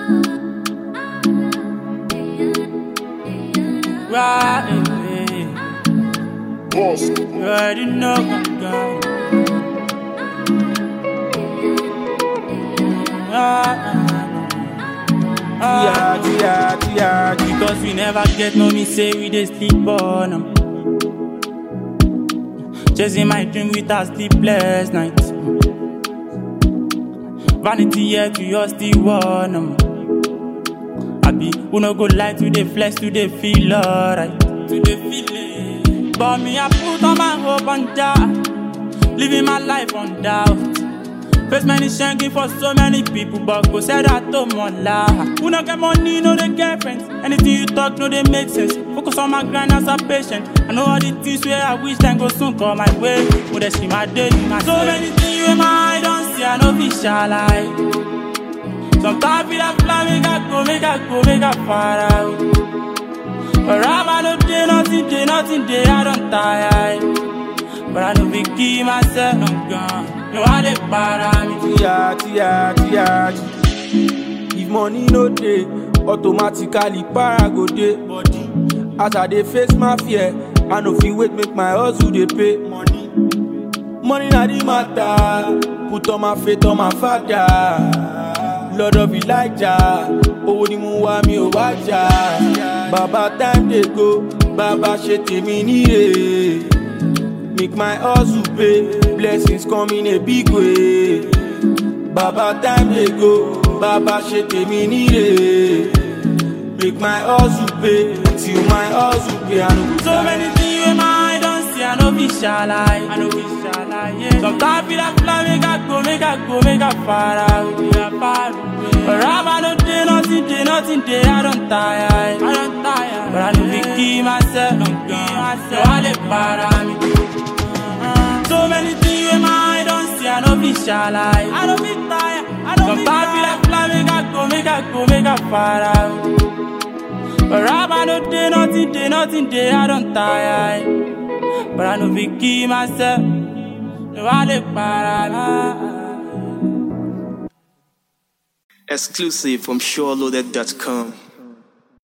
Right, Boss. you already know my God. Tia, tia, tia, tia. Because we never get no me say we dey sleep on 'em. Chasing my dream with a sleepless night. Vanity yet we all still want 'em. Abi, who no go lie to the flesh to the feel alright. To the feeling. But me I put all my hope on Jah. Living my life on doubt. Face many shanking for so many people, but go say that to mola. Who no get money, no they get friends. Anything you talk, no they make sense. Focus on my grind as a patient. I know all the things where I wish time go soon come my way. Would they see my daily, my So many things in my eye don't see, I know be shall I. Sometimes feel like fly, make I go, make I go, make I far out. But I'm no day, nothing day, nothing day, I don't tire. But I know be keep myself, I'm gone. No, I dey para me. Tia, tia, tia. If money no dey, automatically para go dey. Body, As I dey face my fear, I no fit wait make my hustle dey pay. money, Money na the matter, put all my faith on my father. Lord of Elijah, owó ni mo wá mi ò wá jà. Bàbá time dey go, bàbá ṣe tèmi níre. Make my hustle pay, blessings come in a big way. Bàbá time dey go, bàbá ṣe tèmi níre. Make my hustle pay, till my hustle pay. I no go So many things wey my eye don see, I no be shall I. I no be shall I, yeah. Sometimes feel like fly, make I go, make I go, make I far out, make I far away. But I'm no day, nothing day, nothing day, I don't tire. I don't tire. But I no be keep myself, don't keep myself. So I dey para me. So many things wey my eye don see, I no be shall I. I no be tire. I no be Sometimes feel like fly, make I go, make I go, make I far out. But Rabba no day, nothing day, nothing day, I don't tire. But I know be keep myself. No, I dey para. Exclusive from SureLoaded.com.